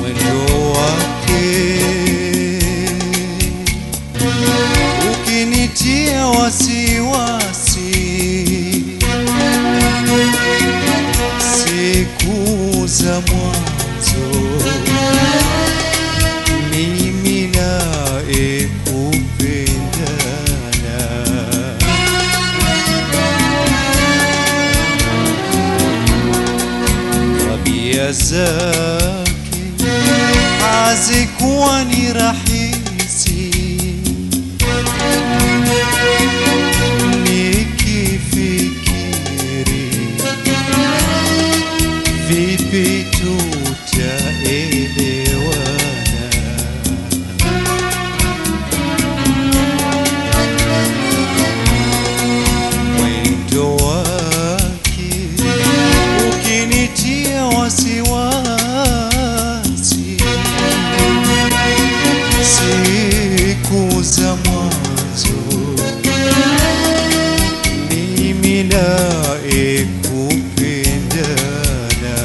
mwendo wake ukinitia wasiwasi siku za mwanzo mimi naye kupendana tabia zake hazikuwa ni rahisi nikifikiri vipi tutaelewana mwendo wake ukinitia wasiwasi siku za mwanzo mimi naye kupendana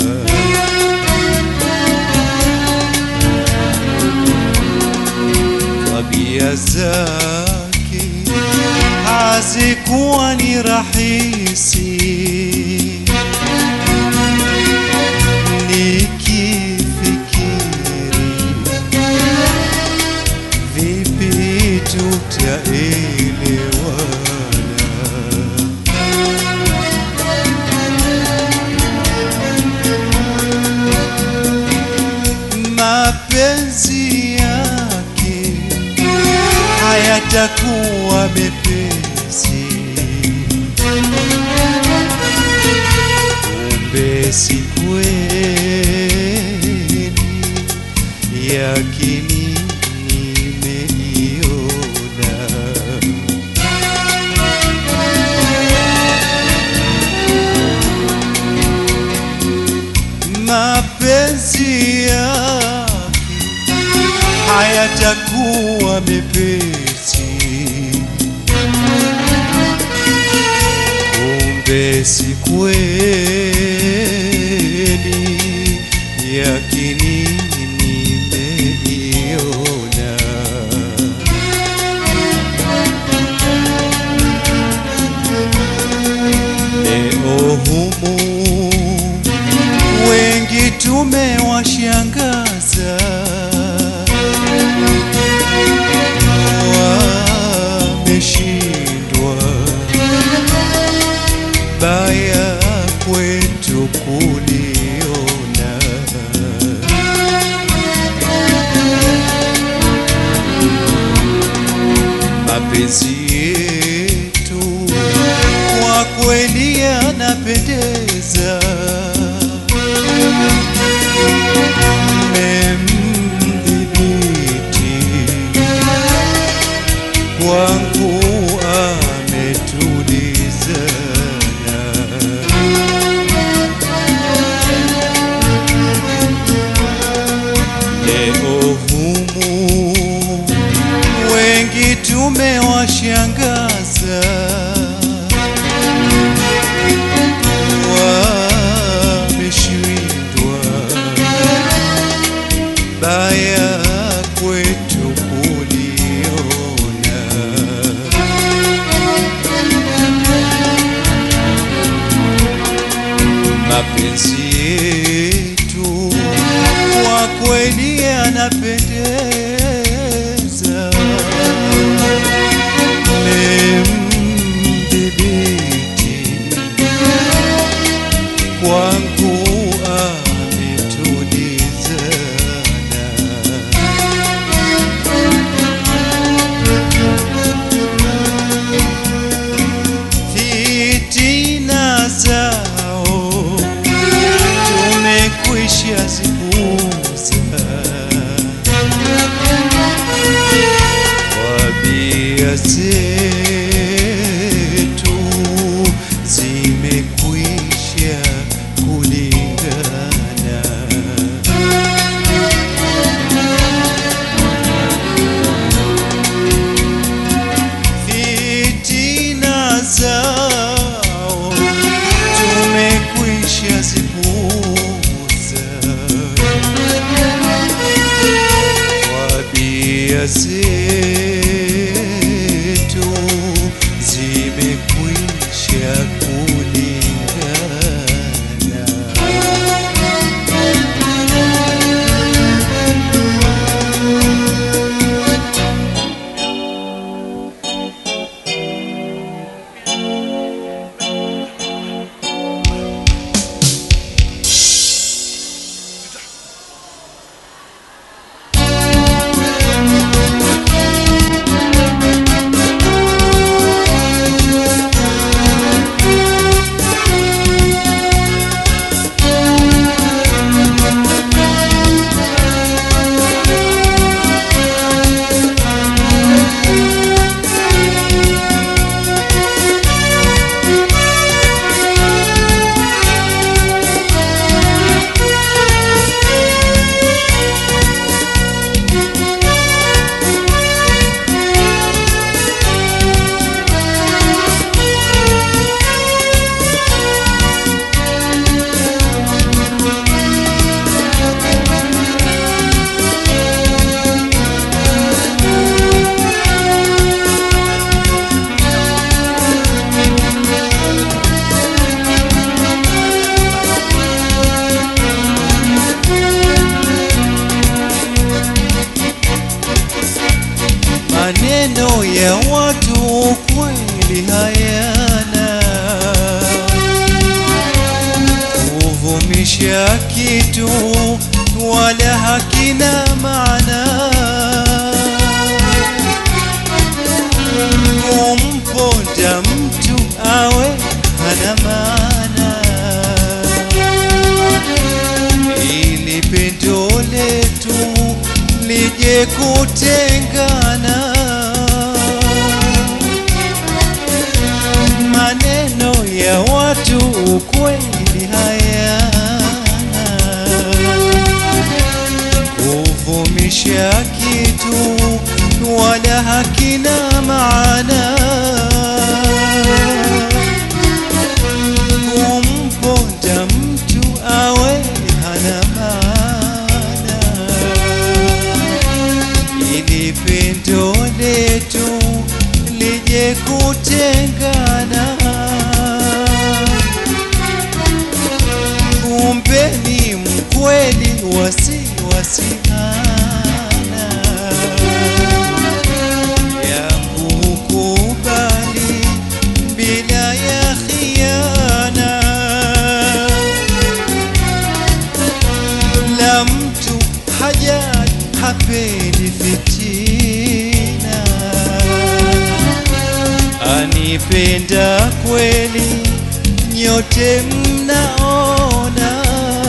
tabia zake hazikuwa ni rahisi nikifikiri vipi tutaelewana mapenzi yake hayatakuwa mepesi kumbe si kweli yakini nimeiona mapenzi yake hayatakuwa mepesi kumbe si kweli yakini nimeiona leo humu wengi tumewashangaza wameshindwa baya kwetu kuliona mapenzi yetu kwa kweli yanapendeza mmemdhibiti kwangu ametulizana leo humu wengi tumewashangaza wameshindwa baya kwetu kuliona mapenzi yetu kwa kweli yanapendeza memdhibiti kwangu ametulizana fitina zao tumekwisha zipuza zetu zimekwisha kulingana. Maneno ya watu kweli hayana kuvumisha kitu wala hakina maana. Kumponda mtu awe hana maana, ili pendo letu lije kutengana. Maneno ya watu ukweli hayana kuvumisha kitu wala hakina maana. Kumponda mtu awe hana maana, ili pendo letu lije kutengana. Kumbe ni mkweli wasiwasihana yangu kubali bila ya khiana la mtu hajat hapendi fitina anipenda kweli nyote mnaona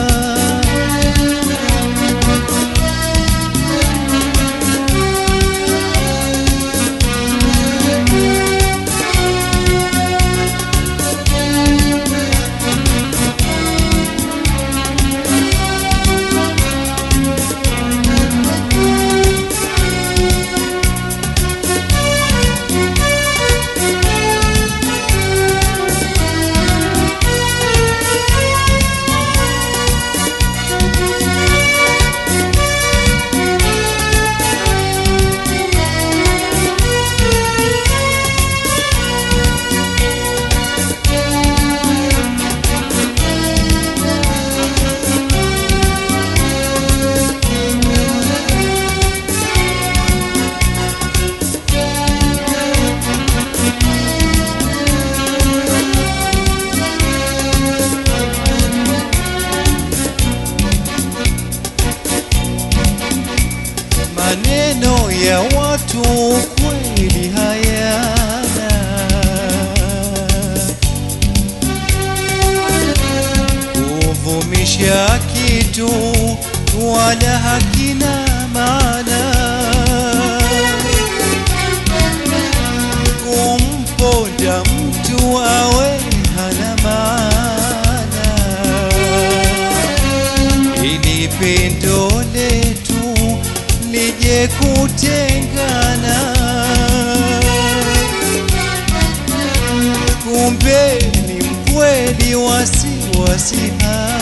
maneno ya watu kweli hayana kuvumisha kitu wala hakina maana kumponda mtu awe hana maana ili pendo letu lije kutengana. Kumbe ni mkweli wasiwasihana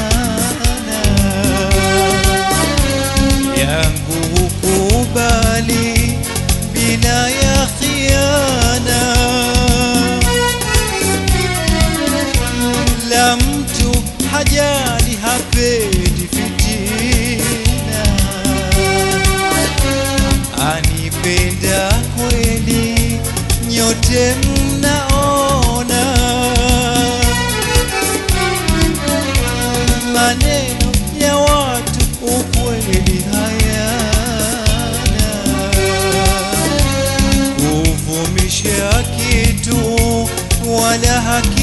yangu hukubali nyote mnaona maneno ya watu ukweli hayana kuvumisha kitu wala haki